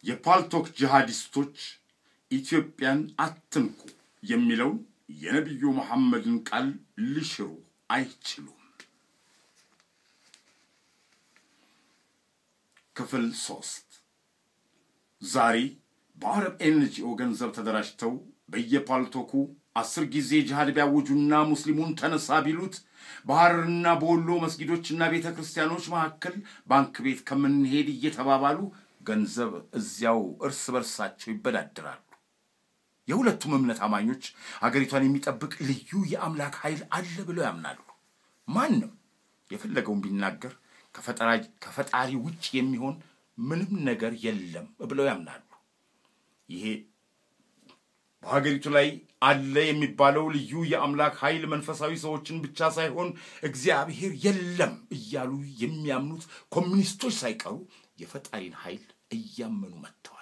የፓልቶክ ጂሃዲስቶች ኢትዮጵያን አትንኩ የሚለውን የነቢዩ መሐመድን ቃል ሊሽሩ አይችሉም። ክፍል ሶስት ዛሬ በአረብ ኤንጂኦ ገንዘብ ተደራጅተው በየፓልቶኩ አስር ጊዜ ጅሃድ ቢያውጁና ሙስሊሙን ተነሳ ቢሉት በሐረርና በወሎ መስጊዶችና ቤተ ክርስቲያኖች መካከል ባንክ ቤት ከምንሄድ እየተባባሉ ገንዘብ እዚያው እርስ በርሳቸው ይበዳደራሉ። የሁለቱም እምነት አማኞች አገሪቷን የሚጠብቅ ልዩ የአምላክ ኃይል አለ ብለው ያምናሉ። ማንም የፈለገውን ቢናገር ከፈጣሪ ውጭ የሚሆን ምንም ነገር የለም ብለው ያምናሉ። ይሄ በሀገሪቱ ላይ አለ የሚባለው ልዩ የአምላክ ኃይል መንፈሳዊ ሰዎችን ብቻ ሳይሆን እግዚአብሔር የለም እያሉ የሚያምኑት ኮሚኒስቶች ሳይቀሩ የፈጣሪን ኃይል እያመኑ መጥተዋል።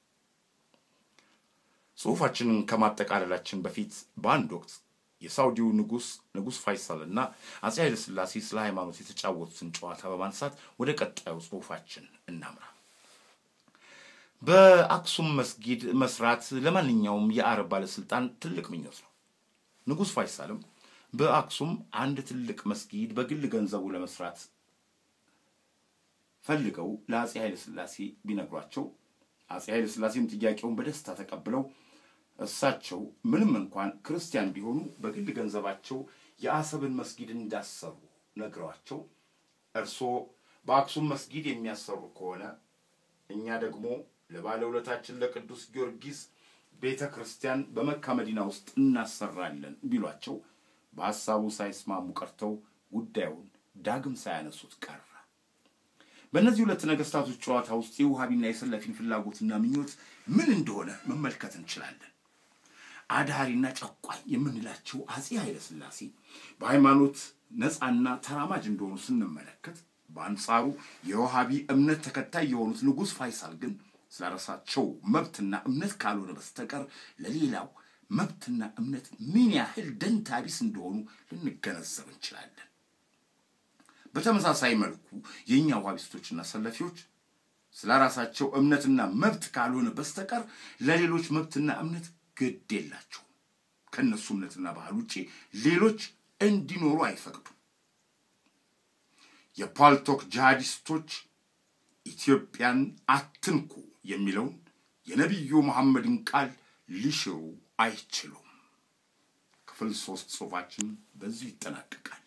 ጽሑፋችንን ከማጠቃለላችን በፊት በአንድ ወቅት የሳውዲው ንጉሥ ንጉሥ ፋይሳል እና አፄ ኃይለ ሥላሴ ስለ ሃይማኖት የተጫወቱትን ጨዋታ በማንሳት ወደ ቀጣዩ ጽሑፋችን እናምራ። በአክሱም መስጊድ መስራት ለማንኛውም የአረብ ባለስልጣን ትልቅ ምኞት ነው። ንጉሥ ፋይሳልም በአክሱም አንድ ትልቅ መስጊድ በግል ገንዘቡ ለመስራት ፈልገው ለአፄ ኃይለ ሥላሴ ቢነግሯቸው አፄ ኃይለ ሥላሴም ጥያቄውን በደስታ ተቀብለው እሳቸው ምንም እንኳን ክርስቲያን ቢሆኑ በግል ገንዘባቸው የአሰብን መስጊድ እንዳሰሩ ነግረዋቸው እርስዎ በአክሱም መስጊድ የሚያሰሩ ከሆነ እኛ ደግሞ ለባለውለታችን ለቅዱስ ጊዮርጊስ ቤተ ክርስቲያን በመካ መዲና ውስጥ እናሰራለን ቢሏቸው በሐሳቡ ሳይስማሙ ቀርተው ጉዳዩን ዳግም ሳያነሱት ቀረ። በእነዚህ ሁለት ነገስታቶች ጨዋታ ውስጥ የውሃቢና የሰለፊን ፍላጎትና ምኞት ምን እንደሆነ መመልከት እንችላለን። አድሃሪና ጨቋኝ የምንላቸው አፄ ኃይለ ሥላሴ በሃይማኖት ነፃና ተራማጅ እንደሆኑ ስንመለከት፣ በአንጻሩ የውሃቢ እምነት ተከታይ የሆኑት ንጉሥ ፋይሳል ግን ስለ ራሳቸው መብትና እምነት ካልሆነ በስተቀር ለሌላው መብትና እምነት ምን ያህል ደንታ ቢስ እንደሆኑ ልንገነዘብ እንችላለን። በተመሳሳይ መልኩ የእኛ ውሃቢስቶችና ሰለፊዎች ስለ ራሳቸው እምነትና መብት ካልሆነ በስተቀር ለሌሎች መብትና እምነት ግድ የላቸውም። ከእነሱ እምነትና ባህል ውጭ ሌሎች እንዲኖሩ አይፈቅዱም። የፓልቶክ ጂሃዲስቶች ኢትዮጵያን አትንኩ የሚለውን የነቢዩ መሐመድን ቃል ሊሽሩ አይችሉም። ክፍል ሶስት ጽሑፋችን በዚሁ ይጠናቀቃል።